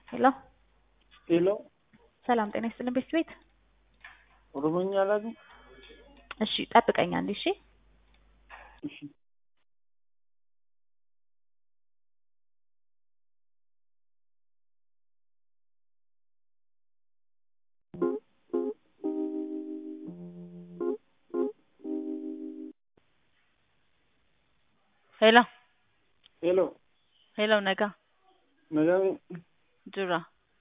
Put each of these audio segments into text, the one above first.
ሄሎ ሄሎ ሰላም ጤና ይስጥልን ቤት ቤት ኦሮሞኛ አላውቅም። እሺ ጠብቀኝ አንዴ እሺ እሺ ሄሎ ሄሎ ሄሎ ነጋ nagaa jira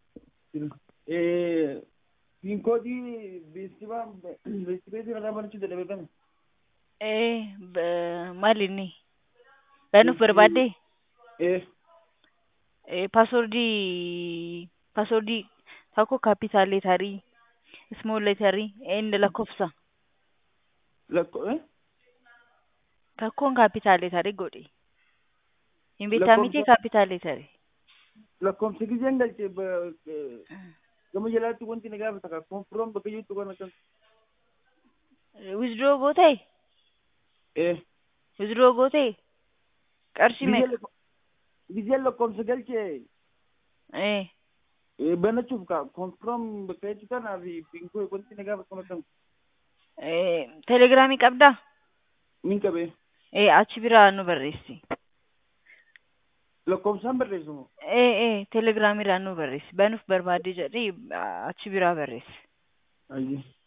piinkoodii beeksifaa beeksiseetiin irraa barachuu dadhabame ee b- maal inni banuuf barbaadde ee ee paaswordii paaswordii tokko kaapitaal leetarii ismool leetarii inni lakkoofsa lakko ee tokkoon kaapitaal leetarii godhe hin beektaa miti Lakkoofsa- kaapitaal leetarii lakkoofsa giseen galche gama jalaatti wanti na gaafata ka konfiroom bakka jirtu kana kan wisdroo gootee ee wisdroo gootee qarshii meeqa giseen lakkoofsa galche ee ee, banachuuf ka konfiroom bakka jirtu kanaa fi piinkoo wanti na gaafata kana kan ee telegiraamii qabdaa min qabee ee achi biraa nu barreessi lakkoofsaan barreessumu ee ee telegiraamiidhaan nu barreessi banuuf barbaadde jedhee achi biraa barreessi ayyi